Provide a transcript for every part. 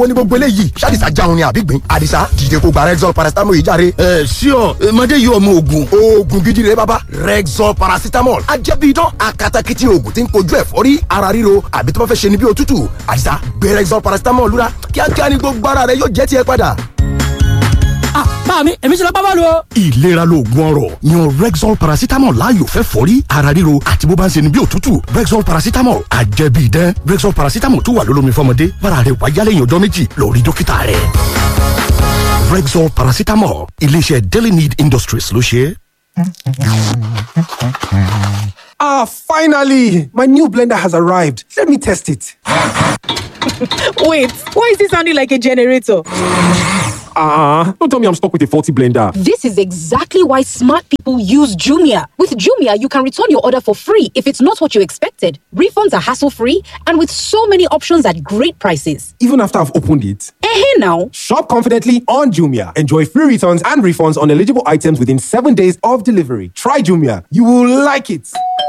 wo ni gbogbo eléyìí ṣàdìsá jáun ni àbí gbìn àdìsá dìde kó gba rexol paracetamol yìí járe. ẹ ṣíọ mọdé yìí ọmọ ogun. oògùn gidi rẹ bàbá rexol paracetamol ajẹ́bí idán akatakiti oògùn tí ń kojú ẹ̀fọ́rí ara ríro àbí tó bá fẹ́ ṣe ni bí òtútù àdìsá gbé rexol paracetamol lura kíákíá ni gbogbo ara rẹ yóò jẹ́ tiẹ̀ padà. ah bá mi èmi ti lọ bá bọ́ọ̀lù o. ìlera lóògùn ọrọ̀ yan rexol paracetamol láàyò fẹ́ fọ́rí ara ríro àti bó bá ń ṣe ni bí òtútù rexol paracetamol àjẹbí idán rexol paracetamol tó wà lólómi fọmọdé bára rẹ wáyá lẹ́yìn ọjọ́ méjì lọ rí dókítà rẹ. rexol paracetamol iléeṣẹ́ daily need industries ló ṣe é. Ah, finally! My new blender has arrived. Let me test it. Wait, why is it sounding like a generator? Ah, uh, don't tell me I'm stuck with a faulty blender. This is exactly why smart people use Jumia. With Jumia, you can return your order for free if it's not what you expected. Refunds are hassle free and with so many options at great prices. Even after I've opened it. Eh, now. Shop confidently on Jumia. Enjoy free returns and refunds on eligible items within seven days of delivery. Try Jumia. You will like it.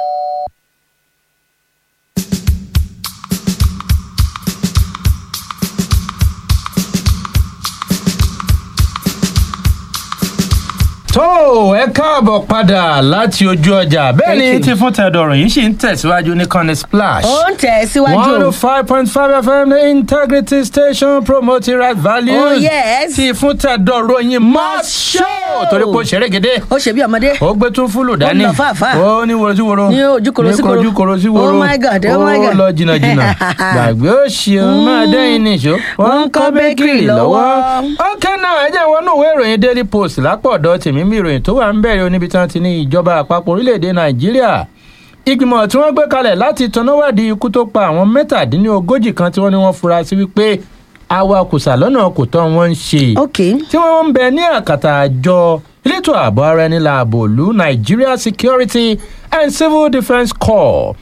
tó ẹ káàbọ̀ padà láti ojú ọjà bẹ́ẹ̀ ni tí fún tẹ̀dọ̀rọ̀ yìí sì ń tẹ̀síwájú ní kọ́ni splash. ó ń tẹ̀ síwájú. one oh five point five fm the integrity station promoting right values. oh yes. tí fún tẹ̀dọ̀rọ̀ yìí must show torí pé ó ṣeré gèdè. ó ṣe bí ọmọdé. ó gbé tún fúlù dání. ó lọ fàáfà. ó ní woro sí woro. ní ojúkoro sí koro. ní ojúkoro sí woro. oh my god oh my god. ó lọ jìnnà jìnnà. gbàgbé ó ṣe máa dẹ́yìn nìṣó. wọ́n ń kọ́ bakery lọ́wọ́. ok náà ẹ jẹ́ wọnú ìwé ìròyìn daily post lápò ọ̀dọ́ tèmi mi ìròyìn tó wà ń bẹ̀rẹ̀ oníbi tí wọ́n ti ní ìjọba àpapọ̀ orílẹ̀-èdè nàìjíríà ìgbìmọ̀ tí wọ́n gbé kalẹ̀ láti tọ́náwádìí ikú tó pa àwọn mẹ́tàdínlógójì kan tí wọ́n ní wọ́n fura sí wípé awakùsà lọ́nà kò tọ́ wọn ń ṣe tí wọ́n ń bẹ ní àkàtà àjọ elétò ààbò ara ẹni láàbò ìlú nigeria security and civil defence corps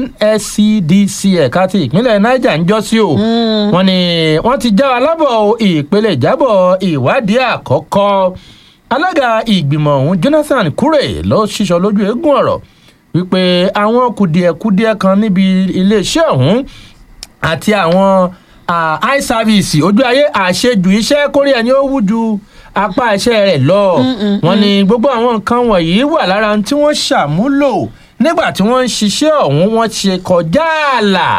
nscdc ẹ̀ka ti ìpínlẹ̀ niger ń jọ́ sí o wọ́n ní wọ́n ti já alábọ̀ ìpele ìjábọ̀ ìwádìí àkọ́kọ́ alága ìgbìmọ̀ ọ̀hún jonathan kure ló ṣíṣọ lójú eégún ọ̀rọ̀ wípé àwọn kùdìẹ̀kudiẹ kan níbi iléeṣẹ́ ọ̀hún àti àwọn eye service ojú ayé àṣejù iṣẹ́ kórè ẹni ó wú ju apá iṣẹ́ rẹ̀ lọ wọn ni gbogbo àwọn nǹkan wọ̀nyí wà lára tí wọ́n ṣàmúlò nígbà tí wọ́n ń ṣiṣẹ́ ọ̀hún wọ́n ṣe kọjá ààlà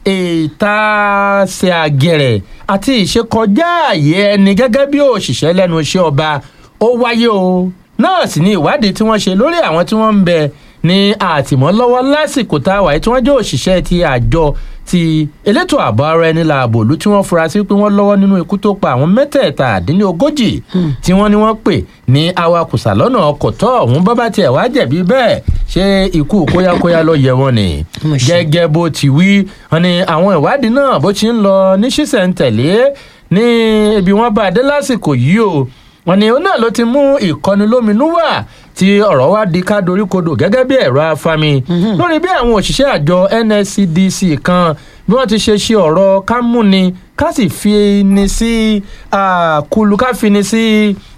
ìtaṣe àgẹ̀rẹ̀ àti ìṣekọjá àyè ẹni gẹ́gẹ́ bí òṣìṣẹ́ lẹ́nu iṣẹ́ ọba ó wáyé o náà sì ni ìwádìí tí wọ́n ṣe lórí àwọn tí wọ́n ń bẹ ní àtìmọ́lọ́wọ́ lásìkò tá a wà tí wọ́n jẹ́ òṣìṣẹ́ ti àjọ ti elétò ààbò ara ẹni làbò lù tí wọ́n fura sí pé wọ́n lọ́wọ́ nínú ikú tó pa àwọn mẹ́tẹ̀ẹ̀ta àdínlógójì tí wọ́n ní wọ́n pè ní awakùsà lọ́nà ọkọ̀ tọ́ ọ̀hún bọ́ bá tiẹ̀ wá jẹ̀bi bẹ́ẹ̀ ṣé ikú kóyákóyá ló yẹ wọn ni gẹ́gẹ́ bó ti wí wọn ni àwọn ìwádìí náà bó ti ń lọ ní ṣísẹ̀ntẹ̀lé ní ibi wọn bá dé lásìkò yìí o wọn ni òun náà ló ti mú ìkọni lóminú wà tí ọ̀rọ̀ wá di ká doríkodò gẹ́gẹ́ bí ẹ̀rọ afami lórí bí àwọn òṣìṣẹ́ àjọ nscdc kan bí wọ́n ti ṣe ṣe ọ̀rọ̀ ká múni ká sì fi ni sí kulu ká fi ni sí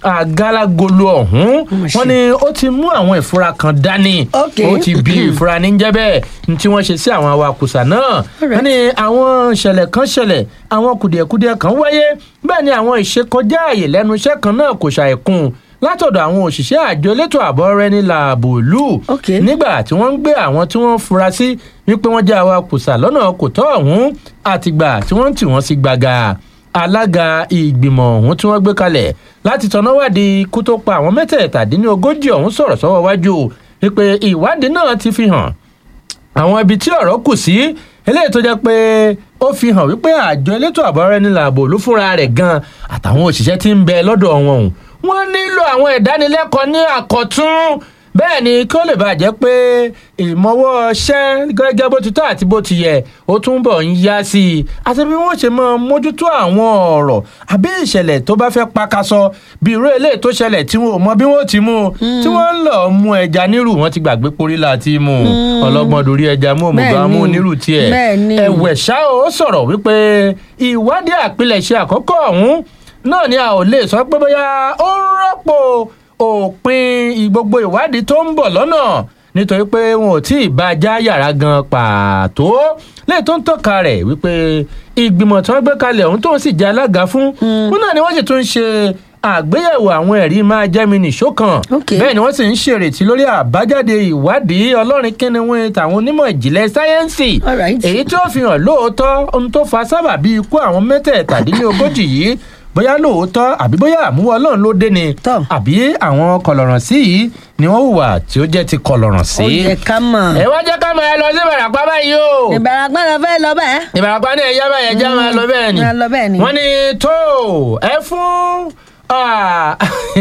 galagolo ọ̀hún wọ́n ní ó ti mú àwọn ìfura kan dání ó ti bí ìfura ní jẹ́ bẹ́ẹ̀ ní tí wọ́n ṣe sí àwọn awakùsà náà wọ́n ní àwọn ìṣẹ̀lẹ̀ kan ṣẹlẹ̀ àwọn kùdìẹ̀kudiẹ kan wáyé bẹ́ẹ̀ ni àwọn ìṣekọjá àyè lẹ́nu iṣẹ́ kan náà kò ṣàìkún látọ̀dọ̀ àwọn òṣìṣẹ́ àjọ elétò ààbò rẹ ní làbò lù nígbà tí wọ́n ń gbé àwọn tí wọ́n fura sí wípé wọ́n jẹ́ awakùsà lọ́nà kò tọ́ ọ̀hún àtìgbà tí wọ́n ń tì wọ́n sí gbàgà alága ìgbìmọ̀ ọ̀hún tí wọ́n gbé kalẹ̀ láti tọ́náwádìí ikú tó pa àwọn mẹ́tẹ̀ẹ̀tàdínlógójì ọ̀hún sọ̀rọ̀ sọ́wọ́ wájú wípé ìwádìí náà ti fi hàn àwọn ibi tí ọ̀rọ̀ kù sí eléyìí tó jẹ́ pé ó fi hàn wípé àjọ elétò ààbò rẹ ní làbò lù fúnra rẹ̀ gan àtàwọn òṣìṣẹ́ tí ń bẹ lọ́dọ̀ wọn ọ̀hún wọ́n nílò àwọn ìdánilẹ́kọ̀ọ́ ní àkọ́tún bẹ́ẹ̀ ni kí ó lè bàjẹ́ pé ìmọ̀wọ́ ṣẹ́ gẹ́gẹ́ bó ti tọ́ àti bó ti yẹ ó túnbọ̀ ń yá sí i àti bí wọ́n ṣe máa mójútó àwọn ọ̀rọ̀ àbí ìṣẹ̀lẹ̀ tó bá fẹ́ pakasọ bí irú eléyìí tó ṣẹlẹ̀ tí wọn ò mọ bí wọ́n ti mú tí wọ́n ń lọ mú ẹja nírù wọ́n ti gbàgbé porí láti mú ọlọ́gbọ́n dorí ẹja mú òmùgbà mú nírù tiẹ̀ ẹ̀wẹ̀ ṣá ó sọ̀rọ̀ wípé ìwádìí àpilẹ̀ṣẹ̀ àkọ́kọ́ ọ̀hún náà ni a ò lè sọ pé bóyá ó ń rọ́pò òpin gbogbo ìwádìí tó ń bọ̀ lọ́nà nítorí pé wọn ò tí ì bá a já yàrá gan pàtó lẹ́yìn tó ń tọ́ka rẹ̀ wípé ìgbìmọ̀ tí wọ́n gbé kalẹ̀ ọ̀hún tó ń sì jẹ́ alága fún wọn náà ni wọ́n sì tún ń ṣe àgbéyẹ̀wò àwọn ẹ̀rí máa jẹ́ mi nìṣó kan Okay. bẹ́ẹ̀ ni wọ́n sì ń ṣèrètí lórí àbájáde ìwádìí ọlọ́rin kínníwín tàwọn onímọ̀ ìjìnlẹ̀ sáyẹ́ǹsì All right. èyí tí ó fi hàn lóòótọ́ ohun tó fa sábàbí ikú àwọn mẹ́tẹ̀ẹ̀tàdínlógójì yìí bóyá lóòótọ́ àbí bóyá àmúwọ́ ọlọ́run ló dé ni Tọ́. àbí àwọn kọlọ̀ràn sí yìí ni wọ́n hùwà tí ó jẹ́ ti kọlọ̀ràn sí. ó yẹ ká mọ̀. ẹ wá jẹ́ ká máa lọ sí ìbàràpá báyìí o ìbàràpá lọ fẹ́ lọ bẹ́ẹ̀. ìbàràpá ní ẹ̀yà báyìí ẹja máa lọ bẹ́ẹ̀ ni máa lọ bẹ́ẹ̀ ni. wọ́n ní tó ẹ fún ah,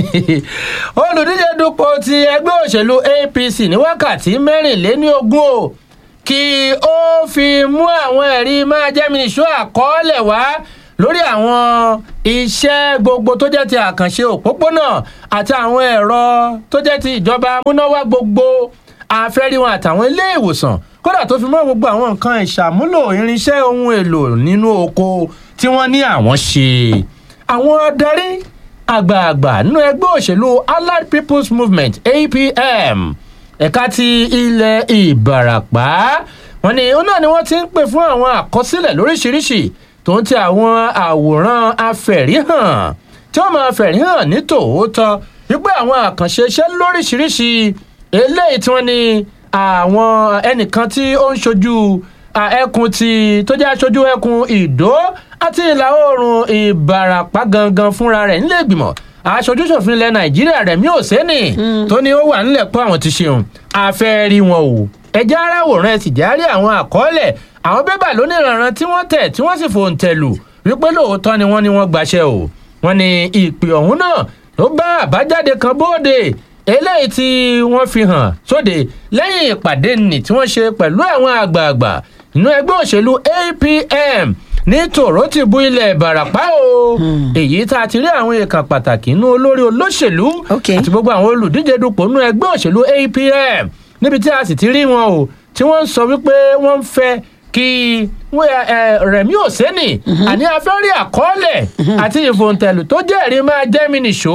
olùdíje dupò ti ẹgbẹ́ òṣèlú apc ní wákàtí mẹ́rìnléníogún o kí ó fi mú àwọn ẹ̀rí máa jẹ́mi nìṣó àkọọ́lẹ̀ wá lórí àwọn iṣẹ́ gbogbo tó jẹ́ ti àkànṣe òpópónà àti àwọn ẹ̀rọ tó jẹ́ ti ìjọba amúnáwá gbogbo àfẹ́ríwọn àtàwọn ilé ìwòsàn kódà tó fi mọ́ gbogbo àwọn nǹkan ìṣàmúlò irinṣẹ́ ohun èlò nínú oko tí wọ́n ní àwọn ṣe àwọn adarí àgbààgbà nínú ẹgbẹ́ òṣèlú allied people's movement apm ẹ̀ka ti ilẹ̀ ìbàràpá wọn ni òun náà ni wọ́n ti ń pè fún àwọn àkọsílẹ̀ lóríṣiríṣi tó ń ti àwọn àwòrán afẹ̀ríhàn tí wọ́n máa fẹ̀ríhàn ní tòótọ́ wípé àwọn àkànṣe iṣẹ́ lóríṣiríṣi eléyìí tí wọ́n ní àwọn ẹnìkan tí ó ń ṣojú à, ẹkùn ti tó jẹ́ aṣojú ẹkùn ìdó àti ìlà oòrùn ìbàràpá gangan fúnra rẹ̀ nílé ìgbìmọ̀ aṣojú ṣòfin ilẹ̀ nàìjíríà rẹ̀ mi ò sẹ́ni tó ní ó wà nílẹ̀ pé àwọn ti ṣeun afẹ́ rí wọn o ẹjẹ́ aráwòrán ẹ sì járí àwọn àkọọ́lẹ̀ àwọn bébà lóníranran tí wọ́n tẹ̀ tí wọ́n sì fòǹtẹ̀ lù wípé lóòótọ́ ni wọ́n ní wọ́n gbaṣẹ́ o wọ́n ní ìpè ọ̀hún náà ló bá àbájáde kan bóde eléyìí tí wọ́n fi hàn sóde lẹ́yìn ìpàdé nì tí wọ́n ṣe pẹ̀lú àwọn àgbààgbà nínú ẹgbẹ́ òṣèlú apm ní tòró ti bu ilẹ̀ ìbàràpá o èyí tá a ti rí àwọn èèkàn pàtàkì inú olórí olóṣèlú Okay. àti gbogbo àwọn olùdíje dupò nínú ẹgbẹ́ òṣèlú apm níbi tí a sì ti rí wọn o tí wọ́n ń sọ wípé wọ́n ń fẹ́ kí wọ́n, ẹ, ẹ, rẹ̀mí òsẹ́nì àní afẹ́rí àkọọ́lẹ̀ àti ìfòǹtẹ̀lù tó jẹ́rìí máa jẹ́ mi nìṣó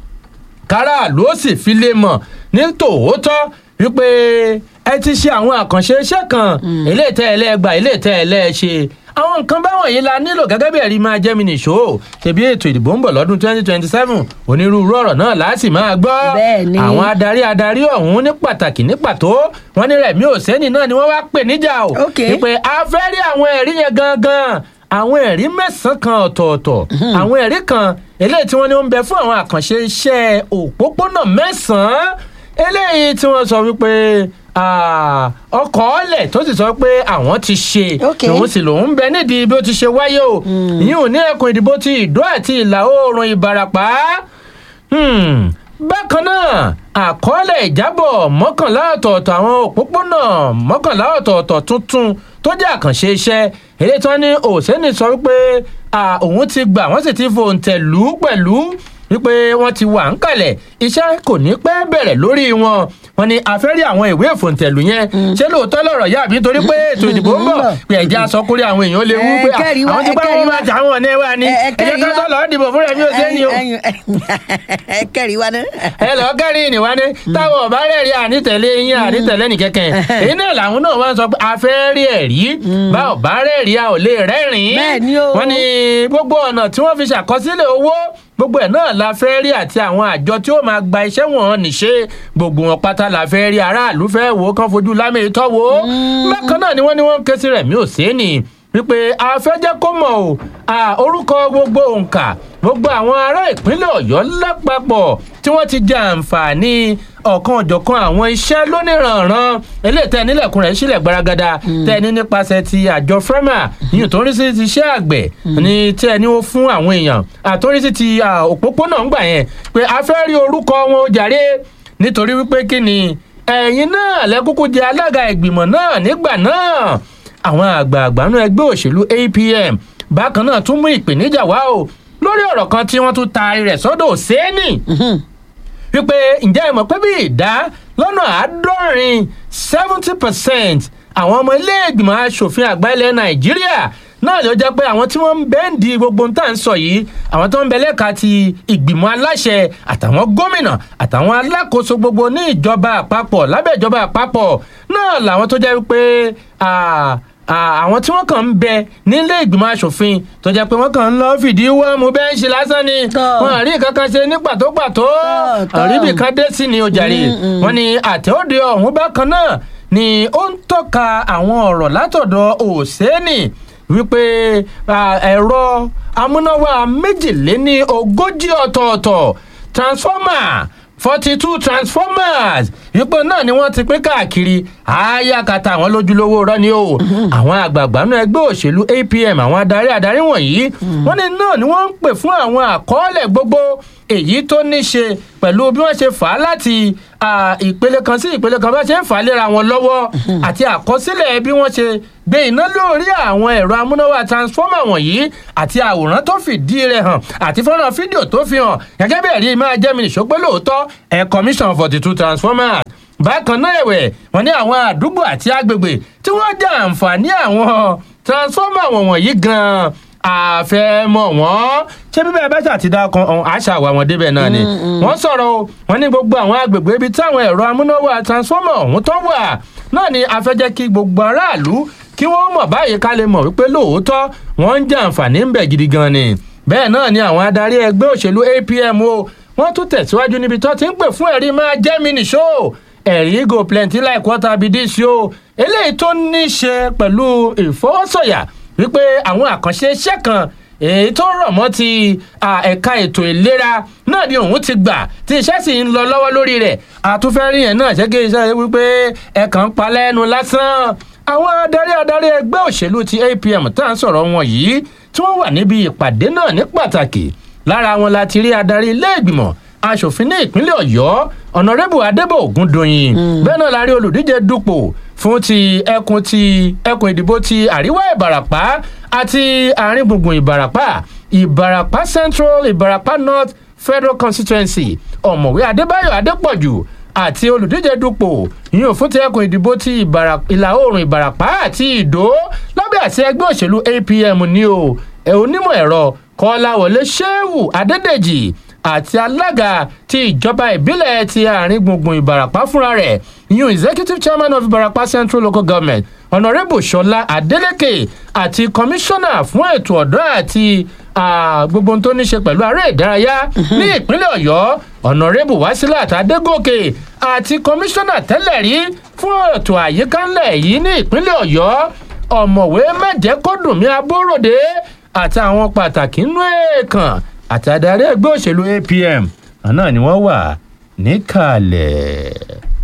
káràlú ó sì fi lè mọ̀ ní tòótọ́ wípé ẹ ti ṣe àwọn àkànṣe iṣẹ́ kan ilé ìtẹ́ ẹlẹ́gbà ilé ìtẹ́ ẹlẹ́ṣe àwọn nǹkan báwọn yìí la nílò gẹ́gẹ́ bí ẹ̀rí máa jẹ́ mi nìṣó ṣebí ètò ìdìbò ń bọ̀ lọ́dún twenty twenty seven onírúurú ọ̀rọ̀ náà láti máa gbọ́ Bẹ́ẹ̀ ni. àwọn adarí adarí ọ̀hún ní pàtàkì ní pàtó wọ́n ní rẹ̀mí òsẹ́ni náà ni wọ́n wá pè níjà o Ok. wípé a fẹ́ rí àwọn ẹ̀rí yẹn gangan àwọn ẹ̀rí mẹ́sàn-án kan ọ̀tọ̀ọ̀tọ̀ àwọn ẹ̀rí kan eléyìí tí wọ́n ní ó ń bẹ fún àwọn àkànṣe iṣẹ́ òpópónà mẹ́sàn-án eléyìí tí wọ́n sọ wípé ah, ọkọ̀ ọ̀lẹ̀ tó sì sọ pé àwọn ti ṣe Ok. lòun sì lòun bẹ nídìí bí ó ti ṣe wáyé o ìyún ò ní ẹkùn ìdìbò ti ìdó àti ìlà oòrùn ìbarapá Hmm, bákan náà àkọọ́lẹ̀ ìjábọ̀ mọ́kànlá ọ̀tọ̀ọ̀tọ̀ àwọn òpópónà mọ́kànlá ọ̀tọ̀ọ̀tọ̀ tuntun tó jẹ́ àkànṣe iṣẹ́ èyí tí wọ́n ní òsèǹnì sọ wípé à, òun ti gbà wọ́n sì ti fòǹtẹ̀ lù ú pẹ̀lú wípé wọ́n ti wà ń kalẹ̀ iṣẹ́ kò ní pẹ́ bẹ̀rẹ̀ lórí wọn wọ́n ní afẹ́rí àwọn ìwé ìfòǹtẹ̀lù yẹn ṣé lóòótọ́ lọ̀rọ̀ yá àbí torí pé ètò ìdìbò ń bọ̀ pé ẹ̀jẹ̀ asọkúrí àwọn èèyàn lè wú pé Ẹ kẹ́rìí wá, àwọn ti ẹ bá kẹ́rìí wọn wá. máa jà wọn ní ẹwà ni Ẹ- ẹ ẹ̀jẹ̀ kẹ́rìí ká wá. tó lọ́ọ́ dìbò fúnra mi ò sí ẹni o ẹ kẹ́rì wá náà. ẹ lọ kẹrin ìníwá ní táwọn ọba rẹ rí ànítẹlẹ yín ànítẹlẹ nìkẹkẹ èyí náà làwọn náà wọn sọ pé a fẹ́ rí ẹ̀rí bá ọba rẹ rí a ò lè rẹ́rìn-ín Bẹ́ẹ̀ ni o. wọ́n ní gbogbo ọ̀nà tí wọ́n fi ṣàkọsílẹ̀ owó gbogbo ẹ̀ náà la fẹ́ rí àti àwọn àjọ tí ó máa gba iṣẹ́ wọn níṣe gbogbo wọn pátá la fẹ́ rí aráàlú fẹ́ wò ó kán fojú lámì tọ́ wò ó bákan náà ni wọ́n ní wọ́n ń ké sí rẹ̀ mí ò sí ni wípé a fẹ́ jẹ́ kó mọ̀ o à, orúkọ gbogbo òǹkà gbogbo àwọn ará ìpínlẹ̀ ọ̀yọ́ lápapọ̀ tí wọ́n ti jẹ àǹfààní ọ̀kan ọ̀jọ̀kan àwọn iṣẹ́ lóníranran eléyìí tẹ́ nílẹ̀kùn rẹ̀ sílẹ̀ gbaragada tẹ́ ní nípasẹ̀ ti àjọ frema yìí tó ń rí sí ti iṣẹ́ àgbẹ̀ ní tí ẹni ó fún àwọn èèyàn àtúrí sí ti à, òpópónà ń gbà yẹn pé a fẹ́ rí orúkọ wọn ó jàre nítorí wípé kí ni ẹ̀yin náà lẹ́kúkú jẹ alága ìgbìmọ̀ náà nígbà náà àwọn àgbààgbà nínú ẹgbẹ́ òṣèlú apm bákan náà tún mú ìpèníjà wá o lórí ọ̀rọ̀ kan tí wọ́n tún taari rẹ̀ sọ́dọ̀ sẹ́ni wípé ǹjẹ́ ẹ mọ̀ pé bí ìdá lọ́nà àádọ́rin seventy percent àwọn ọmọ ilé ìgbìmọ̀ asòfin àgbà ilẹ̀ nàìjíríà náà ló jẹ́ pé àwọn tí wọ́n ń bẹ́ǹdì gbogbo tá à ń sọ yìí àwọn tó ń bẹ lẹ́ka ti ìgbìmọ̀ aláṣẹ àtàwọn gómìnà àtàwọn alákòóso gbogbo ní ìjọba àpapọ̀ lábẹ́ ìjọba àpapọ̀ náà làwọn tó jẹ́ pé àwọn tí wọ́n kàn ń bẹ nílé ìgbìmọ̀ asòfin tó jẹ́ pé wọ́n kàn ń lọ fìdí wọ́n mú bẹ́ńṣì lásán ni wọn àrí kankan ṣe ní pàtó pàtó àríbì kan dé sí ni ojàre wọn ni àtẹ̀òde ọ̀hún bákan náà ni ó ń tọ́ka àwọn ọ̀rọ̀ látọ̀dọ̀ òsèènì wípé ẹ̀rọ amúnáwá méjìléní ogójì ọ̀tọ̀ọ̀tọ̀ transformer forty two transformers ipò náà ni wọ́n ti pín káàkiri àyàkàtà àwọn lójúlówó rọ ni o àwọn àgbààgbà náà ẹgbẹ́ òṣèlú apm àwọn adarí adarí wọ̀nyí wọ́n ní náà ni wọ́n ń pè fún àwọn àkọọ́lẹ̀ gbogbo èyí tó ní ṣe pẹ̀lú bí wọ́n ṣe fà á láti ìpele kan sí ìpele kan bá ṣe ń fà á léra wọn lọ́wọ́ àti àkọsílẹ̀ bí wọ́n ṣe gbé iná lórí àwọn ẹ̀rọ amúnáwá transformer wọ̀nyí àti àwòrán tó fìdí rẹ̀ hàn àti fọ́nrán fídíò tó fi hàn gẹ́gẹ́ bí ẹ̀rí máa jẹ́ mi nìṣó pé lóòótọ́ ẹ̀ commission forty two transformers bákan náà ẹ̀wẹ̀ wọ́n ní àwọn àdúgbò àti agbègbè tí wọ́n jẹ àǹfààní àwọn transformer wọ̀nyí gan-an àfẹ́mọ̀ wọ́n ṣé bíbẹ́ bá ṣàtidá kan àṣà wà wọ́n débẹ̀ náà ni wọ́n sọ̀rọ̀ o wọ́n ní gbogbo àwọn agbègbè ibi táwọn ẹ̀rọ amúnáwá transformer ọ̀hún tó wà náà ni afẹ́jẹ́ kí gbogbo aráàlú kí wọ́n mọ̀ báyìí ká lè mọ̀ wípé lóòótọ́ wọ́n ń jẹ àǹfààní ń bẹ̀ gidi gan ni bẹ́ẹ̀ náà ni àwọn adarí ẹgbẹ́ òṣèlú apm o wọ́n tún tẹ̀síwájú níbi tó ti ń pè fún ẹ̀rí máa jẹ́ mi nìṣó ẹ̀rí go plenty like water be this o eléyìí tó ní í ṣe pẹ̀lú ìfọwọ́sọ̀yà wípé àwọn àkànṣe iṣẹ́ kan èyí tó rọ̀ mọ́ ti ẹ̀ka ètò ìlera náà ni òun ti gbà tí iṣẹ́ sì ń lọ lọ́wọ́ lórí rẹ̀ àtúfẹ́rí yẹn náà ṣé kí iṣẹ́ wípé ẹ̀kan pa lẹ́nu lásán àwọn adarí adarí ẹgbẹ́ òṣèlú ti apm tá à ń sọ̀rọ̀ wọn yìí tí wọ́n wà níbi ìpàdé náà ní pàtàkì lára wọn la ti rí adarí ilé ìgbìmọ̀ asòfin ní ìpínlẹ̀ ọ̀yọ́ ọ̀nàrẹ́bù adébò ògúndòyìn bẹ́ẹ̀ náà la rí olùdíje dupò fún ti ẹkùn ti ẹkùn ìdìbò ti àríwá ìbàràpá àti àárín gbùngbùn ìbàràpá ìbàràpá central ìbàràpá north federal constituency ọ̀mọ̀wé adébáyọ̀ adépọ̀jù àti olùdíje dupò yíyan fún ti ẹkùn ìdìbò ti ìlà oòrùn ìbàràpá àti ìdó lábẹ́ àti ẹgbẹ́ òṣèlú apm ní o onímọ̀ ẹ̀rọ kọ́láwọlé sheu adédèjì àti alága ti ìjọba ìbílẹ̀ ti àárín gbùngbùn ìbàràpá fúnra rẹ̀ yíyan executive chairman of ìbàràpá central local government honourable ṣọlá adeleke àti komisanna fún ètò ọ̀dọ́ àti gbogbo tó ní ṣe pẹ̀lú aré ìdárayá ní ìpínlẹ̀ ọ̀yọ́ honourable wasilat adégòkè àti komisanna tẹ́lẹ̀ rí fún ètò àyíká ńlẹ̀ yìí ní ìpínlẹ̀ ọ̀yọ́ ọ̀mọ̀wé mẹ́jẹ̀kọ́dùnmí abóròdé àti àwọn pàtàkì nínú èèkàn àti adarí ẹgbẹ́ òṣèlú apm àná ni wọ́n wà níkàlẹ̀.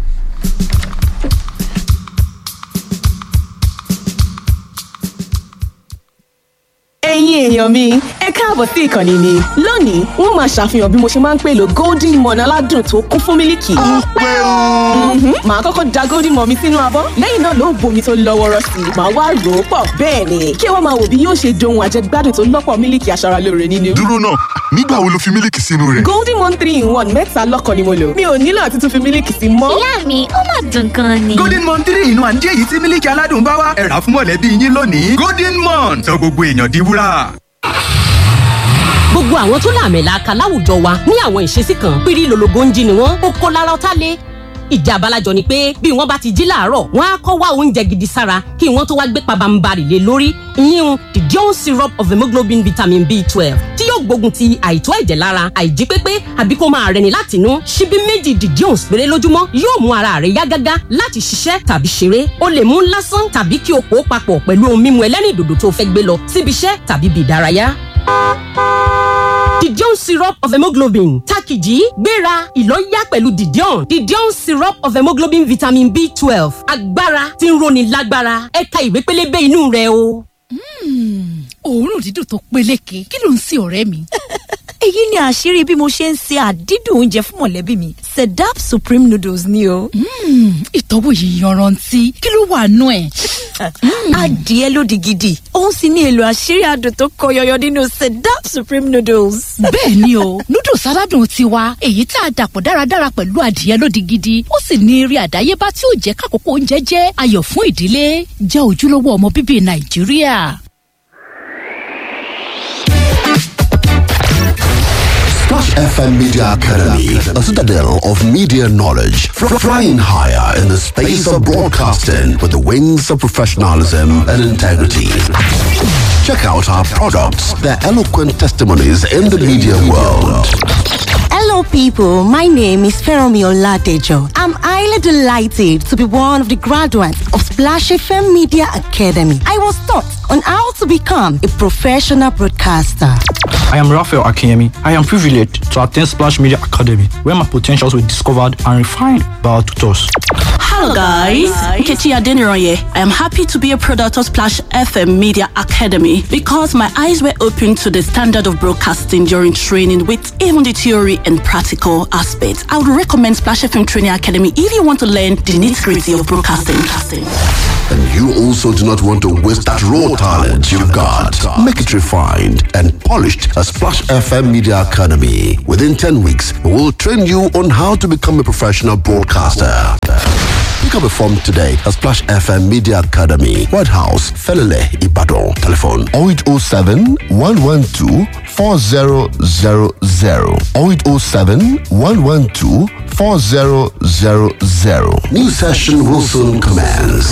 ẹ̀yin èèyàn mi ẹ káàbọ̀ sí ìkànnì mi lónìí wọ́n máa ṣàfihàn bí mo ṣe máa ń pèlò golden morn aládùn tó kún fún mílìkì. ó pé o. màá kọ́kọ́ da golden morn mi sínú abọ́ lẹ́yìn náà ló ń bomi tó lọ́ wọ́rọ́ sí i màá wá rò ó pọ̀ bẹ́ẹ̀ ni kí wọ́n máa wò bí yóò ṣe dohun àjẹgbádùn tó lọ́pọ̀ mílìkì aṣaralóore nínú. dúró náà nígbà wo lo fi mílìkì sínú rẹ̀. golden morn three in one mẹ́ta lọ́kàn ni mo lò mi ò nílò àti tún fi mílìkì sí mọ́. ìyá mi ó mà dùn gan ni. golden morn three in one jẹ́ èyí tí mílìkì aládùn bá wá ẹ̀rà fún mọ̀lẹ́bí yín lónìí golden morn sọ gbogbo èèyàn di wúrà gbogbo àwọn tó làmìlaka láwùjọ wa ní àwọn ìṣesí kan pírí lologo ń jí ni wọn ó kó lára ọtá lé ìjà abalajọ ni pé bí wọn bá ti jí láàárọ wọn á kọ wá oúnjẹ gidi sára kí wọn tó wá gbé pabambarì lé lórí ìyíhun the dion syrup of hemoglobin vitamin b twelve tí yóò gbógun ti àìtó ẹ̀jẹ̀ lára àìjí pépé àbí kó máa rẹni láti inú ṣíbí méjì the dion péré lójúmọ́ yóò mú ara rẹ yá gágá láti ṣiṣẹ́ tàbí ṣeré o lè mú lásán tàbí kí o pò ó papọ̀ pẹ̀lú ohun mímu ẹlẹ́rìndòdò tó fẹ́ gbé lọ síbi iṣẹ́ tàbí bí ìdárayá didion syrup of hemoglobin takiji gbéra ìlọ́yà pẹ̀lú didion didion syrup of hemoglobin vitamin b twelve agbára tí ń roni lágbára ẹ̀ka ìwé pélébé inú rẹ o. òórùn dídùn tó peléke kí ló ń sin ọ̀rẹ́ mi. èyí ni àṣírí bí mo ṣe ń se àdídùn oúnjẹ fún mọ̀lẹ́bí mi sedap supreme noodles ni o. ìtọ́wò yìí yanrantí kí ló wà nú ẹ̀. adìẹ lódì gidi òun sì ní èlò àṣírí adùn tó kọ yọyọ nínú sedap supreme noodles. bẹ́ẹ̀ ni o noodles aládùn tiwa èyí tá a dàpọ̀ dáradára pẹ̀lú adìẹ lódì gidi ó sì ní eré àdáyébá tí ó jẹ́ kákòókò oúnjẹ jẹ́ ayọ̀ fún ìdílé jẹ́ ojúlówó ọmọ bíbí nàìjíríà. FM Media Academy, a citadel of media knowledge, fr- flying higher in the space of broadcasting with the wings of professionalism and integrity. Check out our products, their eloquent testimonies in the media world. Hello, people. My name is Feromi Oladejo. I'm highly delighted to be one of the graduates of Splash FM Media Academy. I was taught on how to become a professional broadcaster. I am Raphael Akemi. I am privileged to attend Splash Media Academy, where my potentials were discovered and refined by our tutors. Hello guys, Nkechi Adeniroye. I am happy to be a product of Splash FM Media Academy because my eyes were opened to the standard of broadcasting during training with even the theory and practical aspects. I would recommend Splash FM Training Academy if you want to learn the nitty-gritty of broadcasting. And you also do not want to waste that raw talent you've got. Make it refined and polished at Splash FM Media Academy. Within 10 weeks, we will train you on how to become a professional broadcaster. Pick up a form today at Splash FM Media Academy, White House, Felele, Ibadan. Telephone 0807 112 4000 0807 112 4000. New session will soon commence.